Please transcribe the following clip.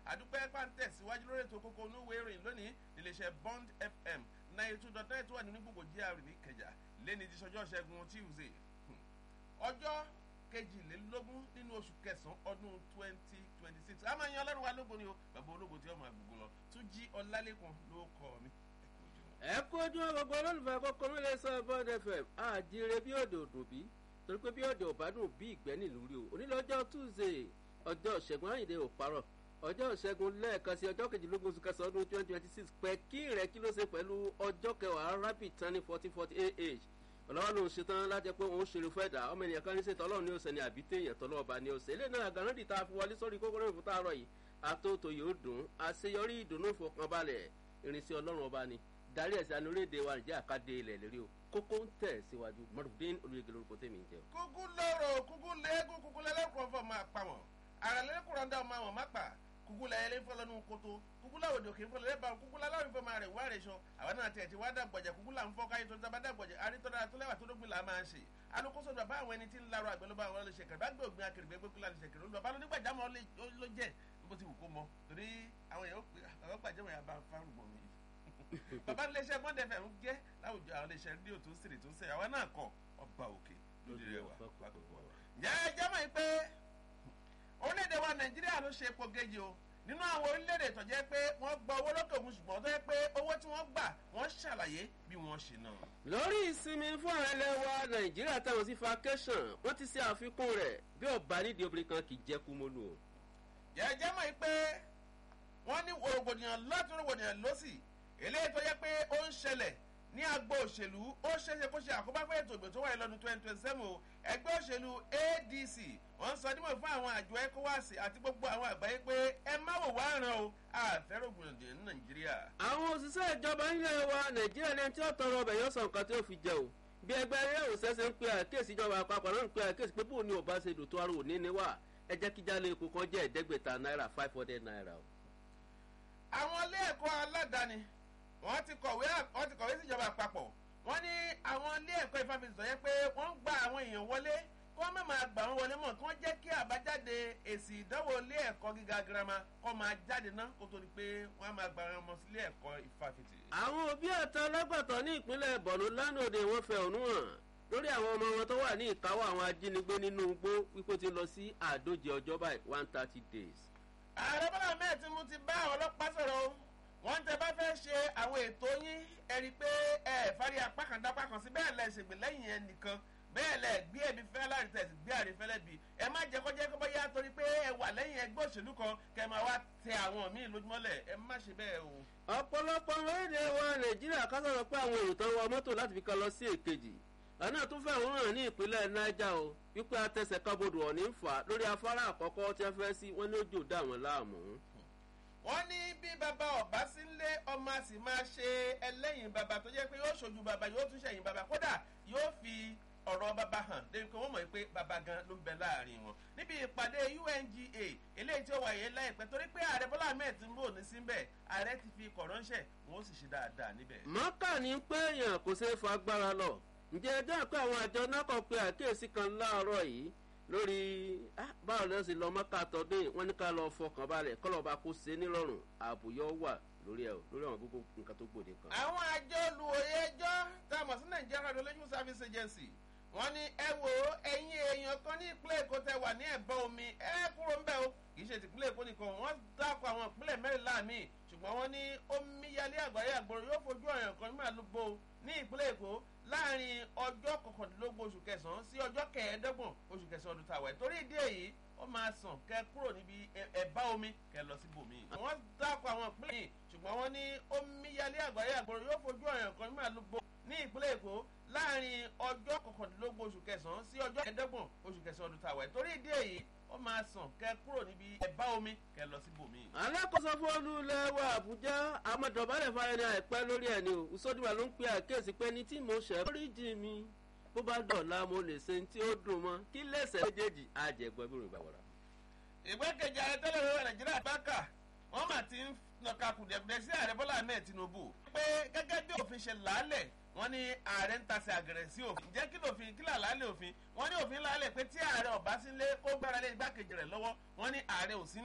àdúpẹ́ pàǹtẹ̀ síwájú lórí ètò kókó onúwé ìròyìn lónìí iléeṣẹ́ bond fm ninety two dot nine tó wà nínú gbogbo gr ní kẹjà lẹ́ni ti sọjọ́ ṣẹ́gun tuesday ọjọ́ kejìlélógún nínú oṣù kẹsàn-án ọdún twenty twenty six a máa yan ọlọ́run wa lógo ni o bàbá ológo tí ọmọ àgbègbè lọ tún jí ọlálẹ́kùn ló kọ́ mi ẹ kú ojú gbogbo olólùfẹ́ kókó mílẹ̀ sọ bond fm àjíire bí òde òdùn bí torí pé bí òde òbádùn bí ìgbẹ́ nílùú rí o onílọ́jọ́ tuesday ọjọ́ ìṣẹ́gun àyìndé òparọ̀ ọjọ́ ìṣẹ́gun lẹ́ẹ̀kan sí ọjọ́ kejìlélógún oṣù kẹsàn-án ọdún twenty twenty six pẹ̀ kí rẹ̀ kí ló ṣe pẹ̀lú ọjọ́ kẹwàá rapid tani fourteen forty ah ọlọ́wọ́ ló ń ṣetán láti pé òun ṣeré fẹ́ dà ọmọ ènìyàn kan ní ṣètò ọlọ́run ní ọ̀sẹ̀ ní àbí téèyàn tọ́lọ́ ọba ní ọ̀sẹ̀ ilé náà gànáàdì tá a fi wọlé sórí kókó náà fún táàrọ̀ yìí àtòtò yóò dùn àṣeyọrí ìdùnnú ìfọkànbalẹ̀ irinṣẹ́ ọlọ́run ọba ni darí ẹ̀sìn anúrédè wa nìjẹ́ àkàdé ilẹ̀ lérí o kókó ń tẹ̀ síwájú mọ̀rùndín olùyẹ̀gẹ̀ lórúkọ tèmi ń jẹ́ o. kúkú lóró kúkú léegun kúkú lẹ́lẹ́kùn fọ́ máa pa wọ́n àrà lẹ́lẹ́kùn rọ́ndà máa wọ́n má pa kúkú lẹ́yẹ lé fọlọ́ nù kótó kúkú láwòdì òkè fọlọ́ lẹ́bàá kúkú láwòdì fọ́ máa rẹ̀ wá rẹ̀ sọ àwọn náà tiẹ̀ ti wá dàgbọ̀jẹ̀ kúkú là ń fọ́ káyé tó dábà dàgbọ̀jẹ̀ arítọ́dá tó lẹ́wà tó dógbìn là máa ń ṣe alukoso bàbá àwọn ẹni tí ń larọ àgbẹ̀ ló bá àwọn ọlọ́ṣẹ̀ kẹrì bá gbé ògbìn akèrègbè gbé kúlà lọ́ṣẹ̀ kẹrì olùbàbá lónígbàjámọ́ ló jẹ́ bó ti wù kó mọ torí àwọn èèyàn àwọn gbàjámọ́ yà bá fárùgbọ̀n mi bàbá iléeṣẹ́ bọ́ndẹ̀ fẹ̀ ń jẹ́ láwùjọ àwọn iléeṣẹ́ rédíò tó ń sèrè tó ń sẹ̀ àwa náà kọ ọba òkè lórí rẹ wà lákòókò wa. ǹjẹ́ ẹ jẹ́ mọ̀ pé orílẹ̀-èdè wa nàìjíríà ló ṣe epo gèjì o nínú àwọn orílẹ̀-èdè tó jẹ́ pé wọ́n gba owó lókè òkun ṣùgbọ́n tó jẹ́ pé owó tí wọ́n gbà wọ́n ṣàlàyé bí wọ́n ṣe náà. lórí ìsinmi fún àwọn ẹlẹ́wà nàìjíríà táwọn sí vacation wọ́n ti ṣe àfikún rẹ̀ bí ọba nídìí obìnrin kan kì í jẹ́ kú mọ́lù o. jẹ́ jẹ́ mọ̀ pé wọ́n ní rògbòdìyàn lọ́tún rògbòdìyàn lọ́sì eléyìí tó yẹ pé ó ń ṣẹlẹ̀ ní agbo òṣèlú ó ṣeéṣe kó ṣe àkóbá fún ètò ìgbè tó wáyé lọ́dún twenty twenty seven o ẹgbẹ́ òṣèlú adc wọ́n sọ dímọ̀ fún àwọn àjọ ecowas àti gbogbo àwọn àgbáyé pé ẹ má wò wá ràn o àfẹ́rògbòdì ní nàìjíríà. àwọn òṣìṣẹ́ ìjọba nílẹ̀ wa nàìjíríà ní tí ó tọrọ ọbẹ̀ yóò sọ nǹkan tí ó fi jẹ o bí ẹgbẹ́ ilé òṣìṣẹ́ ń pe àkíyèsí ìjọba àpapọ̀ náà ń pe àkíyèsí pé bóun ni ò bá ṣe dòtó ara òní ni wà ẹ jẹ́ kí jálẹ̀ epo kan jẹ́ ẹ̀ẹ́dẹ́gbẹ̀ta náírà five hundred naira o. àwọn ilé ẹ̀kọ́ aládàáni wọ́n ti kọ̀wé wọ́n ti kọ̀wé síjọba àpapọ̀ wọ́n ní àwọn ilé ẹ̀kọ́ ìfàfisì sọ yẹ pé wọ́n ń gba àwọn èèyàn wọlé kí wọ́n má máa gbà wọ́n wọlé mọ̀ kí wọ́n jẹ́ kí àbájáde èsì ìdánwò ilé ẹ̀kọ́ gíga girama kọ́ máa jáde ná kó tó di pé wọ́n á máa gba àwọn ọmọ sílé ẹ̀kọ́ ìfàfisì. àwọn òbí àtọ lọ́gbàtọ́ ní ìpínlẹ̀ bọ̀nú lánàá wọ́n fẹ́ ònú hàn lórí àwọn ọmọ wọn tó wà ní ìkáwọ́ àwọn ajínigbé nínú igbó wípé ti lọ sí àádóje ọjọ́ báyìí one thirty days. ààrẹ bọ́lá mẹ́ẹ̀ tí mo ti bá àwọn ọlọ́pàá sọ̀rọ̀ wọ́n tẹ bá fẹ́ ṣe àwọn ètò yín ẹ rí i pé ẹ fárí apá kan dápá kan sí bẹ́ẹ̀ lẹ ṣègbè lẹ́yìn ẹ nìkan bẹ́ẹ̀ lẹ gbé ẹbí fẹ́ láti tẹ̀sí gbé àrífẹ́lẹ́ bí ẹ má jẹ́ kọjá kọ́ bóyá torí pé ẹ wà lẹ́yìn ẹgbẹ́ òṣèlú kan kẹ máa wá tẹ àwọn míì lójúmọ́lẹ̀ ẹ má ṣe bẹ́ẹ̀ o. ọ̀pọ̀lọpọ̀ orílẹ̀ wa nàìjíríà ká sọ̀rọ̀ pé àwọn èrò tó ń wọ mọ́tò láti fi kan lọ sí èkejì àná tún fẹ́ òun hàn ní ìpínlẹ̀ niger o wípé atẹsẹ̀ kábodò ọ̀ní ń fà lórí afárá àkọ́kọ́ tí wọ́n fẹ́ sí wọ́n ní ó jò dá wọn láàmú wọ́n ní bí bàbá ọ̀bá sí ń lé ọmọ a sì máa ṣe ẹlẹ́yìn bàbá tó jẹ́ pé yóò ṣojú bàbá yóò tún ṣẹ̀yìn bàbá kódà yóò fi ọ̀rọ̀ bàbá hàn débi pé wọ́n mọ̀ pé bàbá gan ló ń bẹ láàrin wọn. níbi ìpàdé unga eléyìí tí ó wáyé láìpẹ́ torí pé ààrẹ bọ́lá ahmed ń bò ní síbẹ̀ ààrẹ ti fi kọ̀ ránṣẹ́ wọn ó sì ṣe dáadáa níbẹ̀. mọ́kà ní pé èèyàn kò ṣeé fa agbára lọ ǹjẹ́ ẹjọ́ pé àwọn àjọ náà kọ̀ pé àkíyèsí kan láàárọ̀ yìí lórí báwo ló ṣe lọ mọ́ká tọdún yìí wọ́n ní ká lọ fọkàn balẹ̀ kọ́lọ́ba kó ṣe nírọ̀rùn àbùyọ wà lórí ẹ̀ lórí àwọn gbogbo nǹkan tó gbòde kan. àwọn àjọ olùwòye ẹjọ́ tá a mọ̀ sí nigeria radiological service agency wọ́n ní ẹ wo ẹ̀yin èèyàn kan ní ìpínlẹ̀ èkó tẹ wà ní ẹ̀bọ̀n omi ẹ kúrò ń bẹ̀ o kì í ṣe tìpínlẹ̀ èkó nìkan wọ́n dákọ̀ àwọn ìpínlẹ̀ mẹ́rìnlá míì ṣùgbọ́n wọ́n ní omíyalé àgbáyé àgbọ̀rọ̀ yóò fojú ọ̀yàn kan nígbà lógbó ní ìpínlẹ̀ èkó láàrin ọjọ́ kọkàndínlógún oṣù kẹsàn-án sí ọjọ́ kẹẹ̀ẹ́dọ́gbọ̀n oṣù kẹsàn-án ọdún tàwa ẹ̀ torí ìdí èyí ó máa sàn kẹ kúrò níbi ẹ̀bá omi kẹ lọ síbòmí. wọ́n dákọ̀ àwọn ìpínlẹ̀ yìí ṣùgbọ́n wọ́n ní omíyalé àgbáyé àgbọ̀rọ̀ yóò fojú ọ̀yàn kan nígbà lógbó ní ìpínlẹ̀ èkó láàrin ọjọ́ kọkàndínlógún oṣù kẹsàn-án sí ọjọ́ kẹẹ̀ẹ́dọ́gbọ̀n oṣù kẹsàn-án ọdún tàwa ẹ̀ torí ìdí èyí ó máa sàn kẹ kúrò níbi ẹ̀bá omi kẹ lọ síbòmí. alákòóso fóònù ilẹ̀ wa àbújá amọ̀dọ̀bálẹ̀ fáyẹnì àìpẹ́ lórí ẹ̀ ni o ìsọdúnwà ló ń pe àkíyèsí pé ní tí mo ṣẹ̀ lórí jì mí bó bá dọ̀la mo lè ṣe tí ó dùn mọ́ kí lẹ́sẹ̀ méjèèjì àjẹgbọ́ bí rògbà wọ̀rà. ìgbẹ́kẹ̀jì ààrẹ tẹ́lẹ̀ lórí nàìjíríà bákà wọ́n mà ti ń nàka kùdẹ̀kùdẹ̀ sí ààrẹ bọ́lá ahmed tinubu pé gẹ́gẹ́ bí òfin ṣe làálẹ̀ wọ́n ní ààrẹ ń tasẹ̀ àgẹ̀rẹ̀ sí òfin jẹ́ kí lòfin kí làálẹ̀ òfin wọ́n ní òfin làálẹ̀ pé tí ààrẹ ọ̀bá sílé kó gbára lé igbákejì rẹ̀ lọ́wọ́ wọ́n ní ààrẹ ò sí